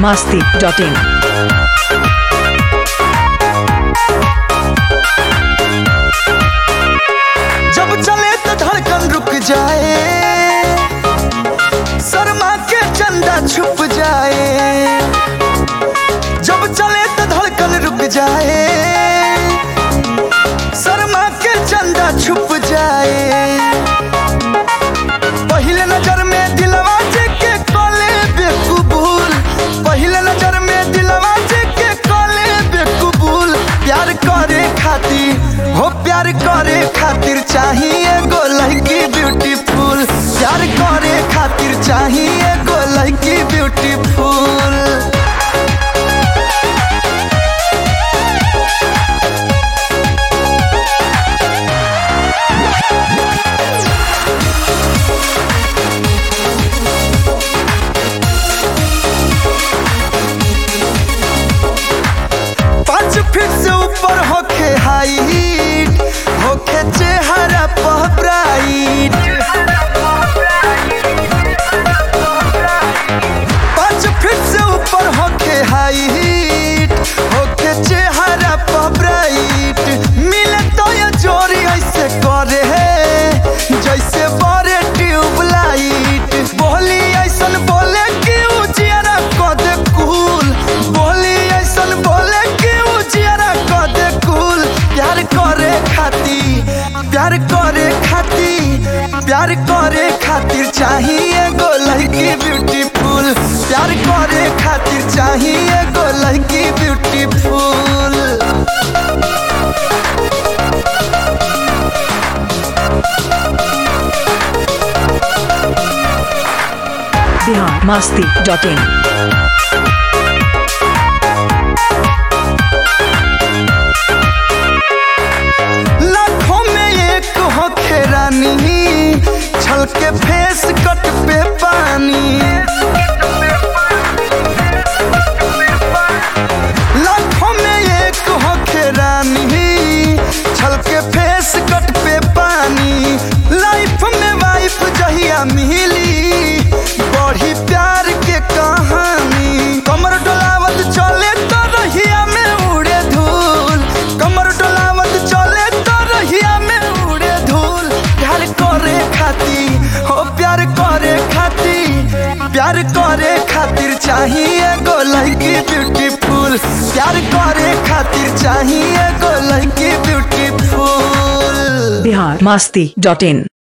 masti.in. जब चले तो धड़कन रुक जाए शर्मा के चंदा छुप जाए जब चले तो धड़कन रुक जाए शर्मा के चंदा छुप जाए पहले नजर में दिलवा जे के कोले बेकबूल पहले नजर में दिलवा जे के कोले बेकबूल प्यार करे खातिर हो प्यार करे खातिर चाहिए गो लड़की ब्यूटीफुल प्यार करे खातिर चाहिए गो लड़की ब्यूटीफुल पाँच फीट से ऊपर होके हाइट होके चेहरा पर ब्राइट पाँच फीट से ऊपर होके हाइट होके चेहरा पर ब्राइट मिले तो ये जोरी ऐसे करे जैसे बड़े ट्यूबलाइट बोली ऐसन बोले कि उजियारा कदे कूल बोली ऐसन बोले कि उजियारा कदे कूल प्यार करे खाती प्यार करे खाती प्यार करे खातिर चाहिए गो लड़की ब्यूटीफुल प्यार करे खातिर चाहिए गो लड़की ब्यूटीफुल Bihar masti.in. लाखों में एक हो रानी छल के फेस कट पे पानी लाखों में एक हो रानी छल के फेस कट पे पानी लाइफ में वाइफ जहिया मिली बढ़ी प्यार के कहानी कमर डोलावत चले तो रहिया में उड़े धूल कमर डोलावत चले तो रहिया में उड़े धूल प्यार करे खाती हो प्यार करे खाती प्यार करे खातिर चाहिए गो लड़की ब्यूटीफुल प्यार करे खातिर चाहिए गो लड़की ब्यूटीफुल Bihar masti.in.